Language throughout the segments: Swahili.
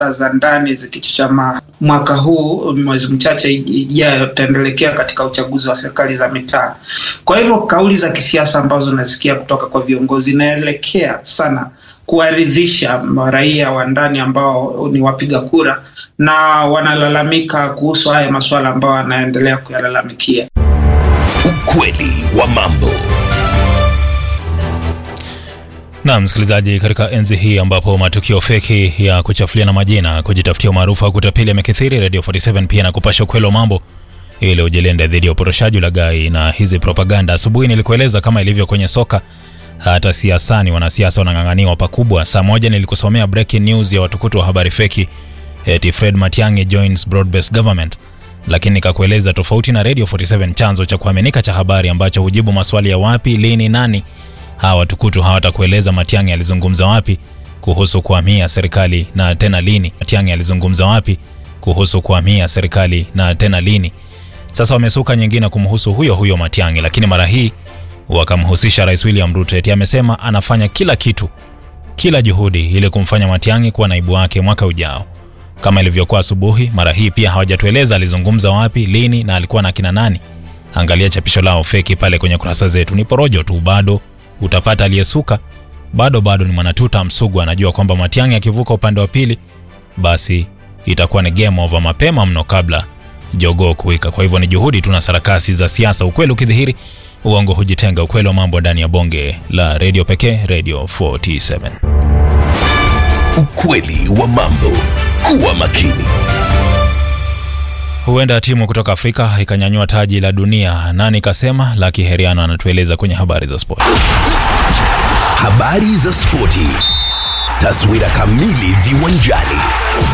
za ndani zikichachama mwaka huu, mwezi mchache ijayo tutaendelekea katika uchaguzi wa serikali za mitaa. Kwa hivyo kauli za kisiasa ambazo nasikia kutoka kwa viongozi inaelekea sana kuwaridhisha raia wa ndani ambao ni wapiga kura na wanalalamika kuhusu haya masuala ambayo wanaendelea kuyalalamikia. Ukweli wa mambo. Na msikilizaji, katika enzi hii ambapo matukio feki ya kuchafuliana majina, kujitafutia umaarufu au kutapeli yamekithiri, Radio 47 pia na kupasha ukweli wa mambo ili ujilinde dhidi ya uporoshaji, ulaghai na hizi propaganda. Asubuhi nilikueleza kama ilivyo kwenye soka, hata siasani wanasiasa wanang'ang'aniwa pakubwa. Saa moja nilikusomea breaking news ya watukutu wa habari feki eti Fred Matiang'i joins broad-based government, lakini nikakueleza tofauti na Radio 47, chanzo cha kuaminika cha habari ambacho hujibu maswali ya wapi, lini, nani hawa watukutu hawatakueleza Matiang'i alizungumza wapi kuhusu kuhamia serikali na tena lini. Matiang'i alizungumza wapi kuhusu kuhamia serikali na tena lini? Sasa wamesuka nyingine kumhusu huyo huyo Matiang'i, lakini mara hii wakamhusisha Rais William Ruto eti amesema anafanya kila kitu, kila juhudi ili kumfanya Matiang'i kuwa naibu wake mwaka ujao. Kama ilivyokuwa asubuhi, mara hii pia hawajatueleza alizungumza wapi, lini na alikuwa na kina nani. Angalia chapisho lao feki pale kwenye kurasa zetu, ni porojo tu bado utapata aliyesuka bado bado ni mwanatuta msugu, anajua kwamba Matiang'i akivuka upande wa pili, basi itakuwa ni game over mapema mno kabla jogoo kuwika. Kwa hivyo ni juhudi tu na sarakasi za siasa. Ukweli ukidhihiri, uongo hujitenga. Ukweli wa mambo ndani ya bonge la redio pekee, Radio 47. Ukweli wa mambo. Kuwa makini. Huenda timu kutoka Afrika ikanyanyua taji la dunia. Nani kasema? Laki Heriano anatueleza kwenye habari za sport. Habari za spoti. Taswira kamili viwanjani.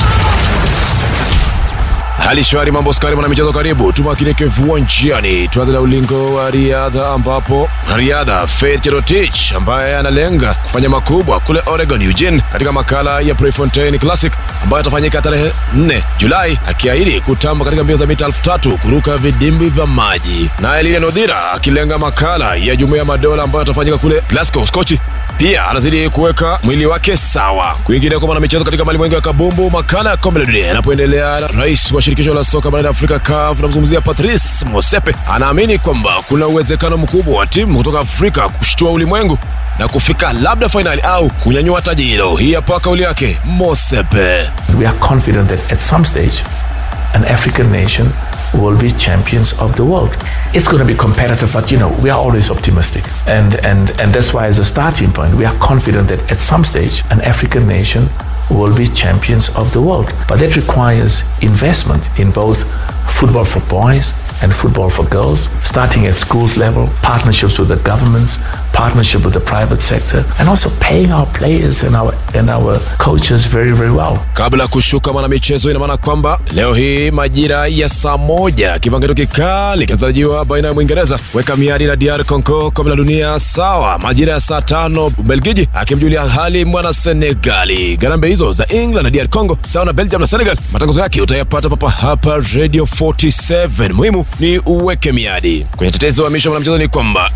Hali shwari, mambo skari, mwana michezo, karibu tumakinike viwanjani. Tuanze na ulingo wa riadha, ambapo riadha Faith Cherotich ambaye analenga kufanya makubwa kule Oregon Eugene, katika makala ya Prefontaine Classic ambayo atafanyika tarehe 4 Julai, akiahidi kutamba katika mbio za mita elfu tatu kuruka vidimbi vya maji. Naye Lilian Odhira akilenga makala ya Jumuiya ya Madola ambayo atafanyika kule Glasgow, Skochi pia anazidi kuweka mwili wake sawa. Kwingine kwa michezo katika malimwengu ya kabumbu, makala ya kombe la dunia yanapoendelea, rais wa shirikisho la soka barani Afrika CAF, namzungumzia Patrice Motsepe, anaamini kwamba kuna uwezekano mkubwa wa timu kutoka Afrika kushtua ulimwengu na kufika labda fainali au kunyanyua taji hilo. Hii hapa kauli yake Motsepe. We are confident that at some stage an African nation will be champions of the world. It's going to be competitive, but you know, we are always optimistic. And, and, and that's why, as a starting point, we are confident that at some stage, an African nation will be champions of the world. But that requires investment in both football for boys and football for girls, starting at schools level, partnerships with the governments, partnership with the private sector, and also paying our players and our, and our coaches very, very well. Kabla ya kushuka mwanamichezo, ina maana kwamba leo hii majira ya saa moja kipangeto kikali kinatarajiwa baina ya Mwingereza kuweka miadi na DR Congo kombe la dunia, sawa majira ya saa tano Ubelgiji akimjulia hali mwana Senegali. Garambe hizo za England na DR Congo sawa na Belgium na Senegal, matangazo yake utayapata papa hapa Radio 47. Muhimu ni uweke miadi kwenye tetezi wa misho mwanamchezo ni kwamba